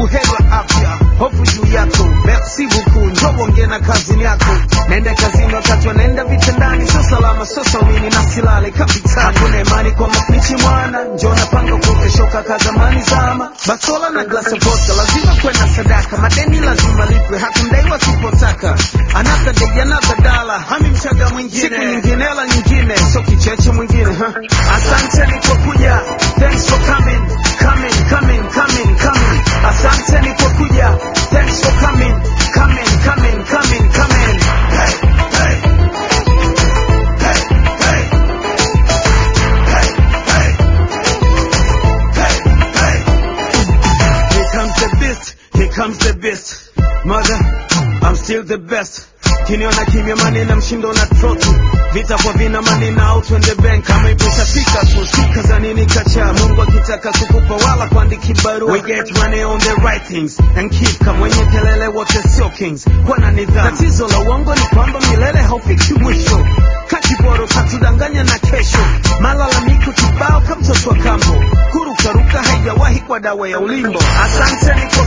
buheri wa afya, hofu juu yako, merci beaucoup, njoo ongea na kazini yako. Naenda kazini wakati wanaenda vitandani, sio salama, sio saumini na silale kapitani. Hakuna imani kwa mafichi mwana, njoo napanga kukeshoka ka zamani zama. Basola na glasi ya vodka, lazima kwenda sadaka, madeni lazima lipwe, hakundaiwa sipotaka. Another day, another dollar, hami mchaga mwingine, siku nyingine hela nyingine, sio kicheche mwingine ha. Asanteni kwa kuja, thanks for coming, coming, coming, coming, coming. Asanteni kwa kuja, thanks for coming, coming, coming, coming, coming. Hey, hey. Hey, hey. Hey, hey. Hey, hey. Here comes the beast, here comes the beast. Mother, I'm still the best. Kiniona kimya manina mshindo na troti vita kwa vina manina au twende bank kama ipo itafika tu sika za nini kacha Mungu akitaka kukupa wala kuandiki barua we get money on the right things and keep kama wenye kelele wote sio kings kwa na nidhamu tatizo la uongo ni kwamba milele haufiki mwisho kachiboro katudanganya na kesho malalamiko kibao kama mtoto wa kambo kurukaruka haijawahi kwa dawa ya ulimbo asanteni kwa